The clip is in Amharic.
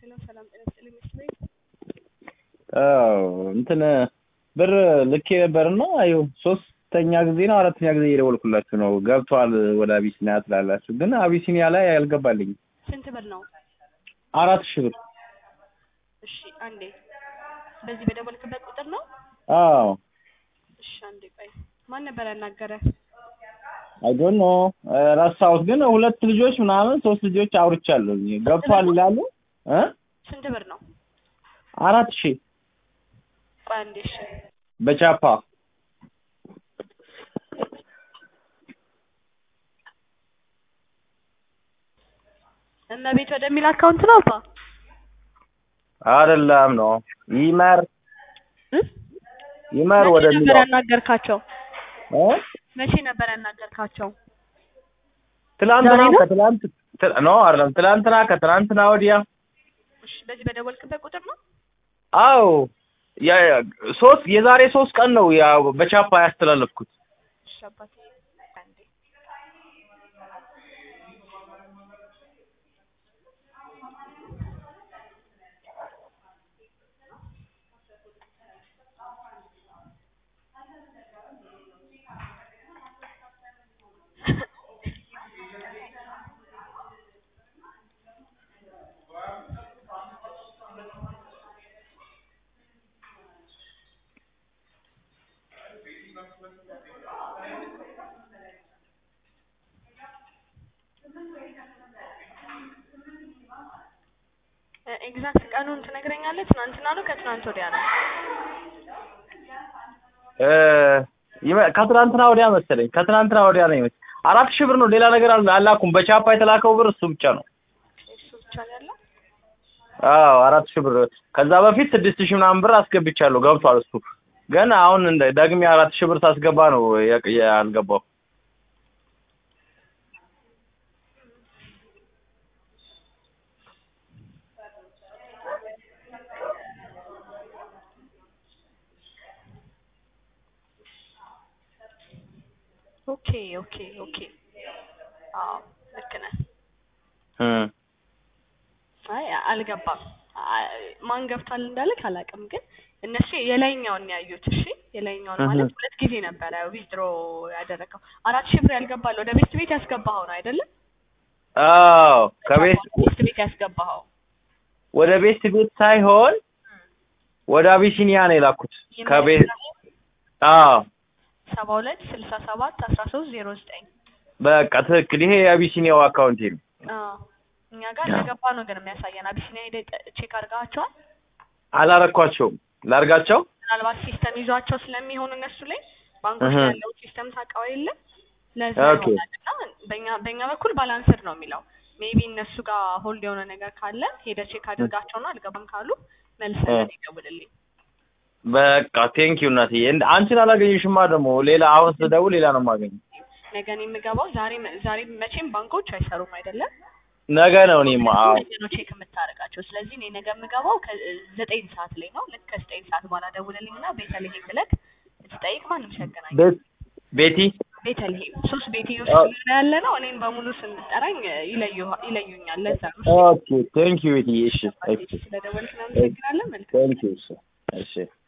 ሄሎ ሰላም ጤና ይስጥልኝ መስት ቤት አዎ እንትን ብር ልኬ ነበርና ይኸው ሶስተኛ ጊዜ ነው አራተኛ ጊዜ እየደወልኩላችሁ ነው። ገብቷል ወደ አቢሲኒያ ትላላችሁ፣ ግን አቢሲኒያ ላይ አልገባልኝም። ስንት ብር ነው? አራት ሺህ ብር። እሺ አንዴ በዚህ በደወልክበት ቁጥር ነው? አዎ እሺ አንዴ ቆይ ማን ነበር ያናገረ? አይ ዶንት ኖ ረሳሁት፣ ግን ሁለት ልጆች ምናምን ሶስት ልጆች አውርቻለሁ። ገብቷል ይላሉ እ ስንት ብር ነው? አራት ሺህ ቆይ አንዴ እሺ በቻፓ እነ ቤት ወደሚል አካውንት ነው አባ አይደለም ነው ይመር እ? ይመር መቼ ወደ ነበር ሚለው ያናገርካቸው? እ መቼ ነበር ያናገርካቸው? ትላንትና ዛሬ ነው? ከትላንት ት- ኖ አይደለም ትላንትና ከትላንትና ወዲያ እሺ በዚህ በደወልክበት ቁጥር ነው? አዎ ያ ያ- ሶስት የዛሬ ሶስት ቀን ነው ያው በቻፓ ያስተላለፍኩት። እሺ አባቴ አንዴ ኤግዛክት ቀኑን ትነግረኛለህ? ትናንትና ነው ከትናንት ወዲያ ነው? እ ይመ- ከትናንትና ወዲያ መሰለኝ ከትናንትና ወዲያ ነው ይመስል አራት ሺህ ብር ነው። ሌላ ነገር አል- አላኩም። በቻፓ የተላከው ብር እሱ ብቻ ነው። እሱ ብቻ ነው ያለው? አዎ አራት ሺህ ብር። ከዛ በፊት ስድስት ሺህ ምናምን ብር አስገብቻለሁ። ገብቷል እሱ ግን አሁን እንደ ደግሜ አራት ሺህ ብር ሳስገባ ነው ያ- ያልገባው። ኦኬ ኦኬ ኦኬ አዎ ልክ ነህ። እ አይ አልገባም። አይ፣ ማን ገብቷል እንዳልክ አላውቅም፣ ግን እነሱ የላይኛውን ያዩት። እሺ የላይኛውን እህ። ማለት ሁለት ጊዜ ነበረ ዊዝድሮ ያደረገው። አራት ሺህ ብር ያልገባል ወደ ቤት ቤት ያስገባኸው ነው አይደለም? አዎ ከቤት ቤት ቤት ያስገባኸው ወደ ቤት ቤት ሳይሆን ወደ አቢሲኒያ ነው የላኩት። ከቤት አዎ ሰባ ሁለት ስልሳ ሰባት አስራ ሶስት ዜሮ ዘጠኝ በቃ ትክክል። ይሄ የአቢሲኒያው አካውንቴ ነው። እኛ ጋር አዎ። እንደገባ ነው ግን የሚያሳየን። አቢሲኒያ ሄደህ ጠ- ቼክ አድርገዋቸዋል? አላረኳቸውም። ላርጋቸው? ምናልባት ሲስተም ይዟቸው ስለሚሆን እነሱ ላይ ባንኮች እህ። ላይ ያለው ሲስተም ታውቀው የለ ለዛ ኦኬ። ይሆናል እና በእኛ በእኛ በኩል ባላንስድ ነው የሚለው ሜቢ እነሱ ጋር ሆልድ የሆነ ነገር ካለ ሄደህ ቼክ አድርጋቸውና አልገባም ካሉ መልሰህ እ። ለእኔ ደውልልኝ። በቃ ቴንክ ዩ እናትዬ። እንደ አንቺን አላገኘሽማ ደግሞ ሌላ አሁን ስደውል ሌላ ነው የማገኘው። ነገ እኔ የምገባው ዛሬ ዛሬ መቼም ባንኮች አይሰሩም አይደለም ነገ ነው እኔማ። አዎ ነገ ነው ቼክ የምታደርጋቸው። ስለዚህ እኔ ነገ የምገባው ከዘጠኝ ሰዓት ላይ ነው። ልክ ከዘጠኝ ሰዓት በኋላ ደውልልኝ እና ቤተልሔም ብለህ ብትጠይቅ ማንም ሲያገናኝ ቤት ቤቲ ቤተልሔም ሶስት ቤትዮች አዎ። ስለሆነ ያለ ነው። እኔን በሙሉ ስንጠራኝ ይለዩ ይለዩኛል። ለዛ ነው። ኦኬ ቴንክ ዩ ቤቲ። እሺ ስለደወልክ እናመሰግናለን። መልካም ቴንክ ዩ እሺ እሺ